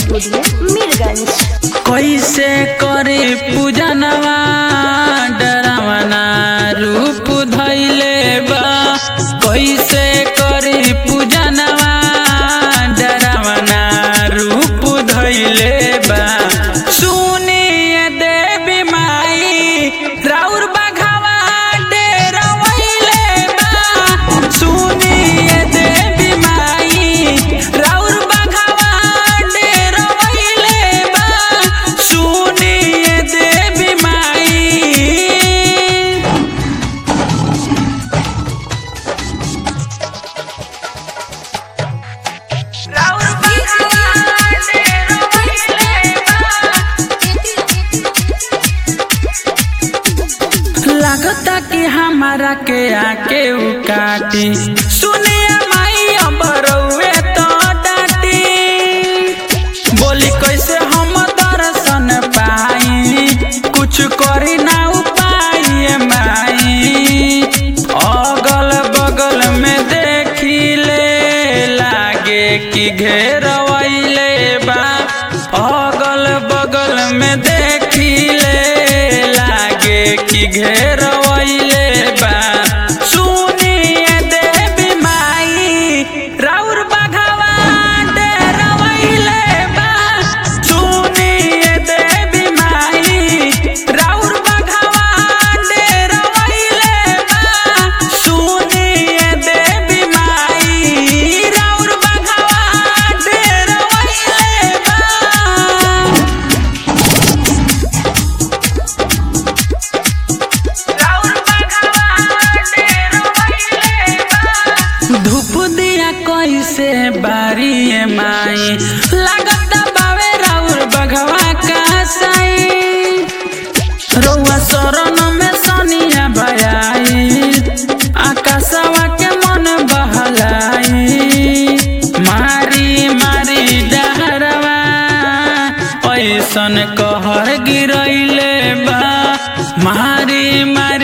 studio Mirganj कैसे करे पूजनवा डरवना रूप धैले बा कैसे करे पूजनवा डरवना रूप धैले बा सुनिए देवी माई राउर बघवा डेरवैले बा सुनिए देवी माई राउर बघवा डेरवैले बा सुनिए देवी माई लगता कि हमारा के आके उ काटी सुनिए माई अब रउए तो डाटी बोली कैसे हम दर्शन पाई कुछ करी ना उपाय माई अगल बगल में देखी ले लागे कि घेरवैले बा अगल बगल में देखी ले लागे कि घेरवैले बा सुनिए देवी माई राउर बघवा डेरवैले बा सुनिए देवी माई राउर बघवा डेरवैले बा सुनिए देवी माई राउर बघवा डेरवैले बा धूप दिया कैसे बारी ए माई लागत बावे राउर बघवा का साई रउआ शरण में सनिया बयाई आकाशवा के मन बहलाई मारी मारी डहरवा ऐसन कहर गिरैले बा मारी मारी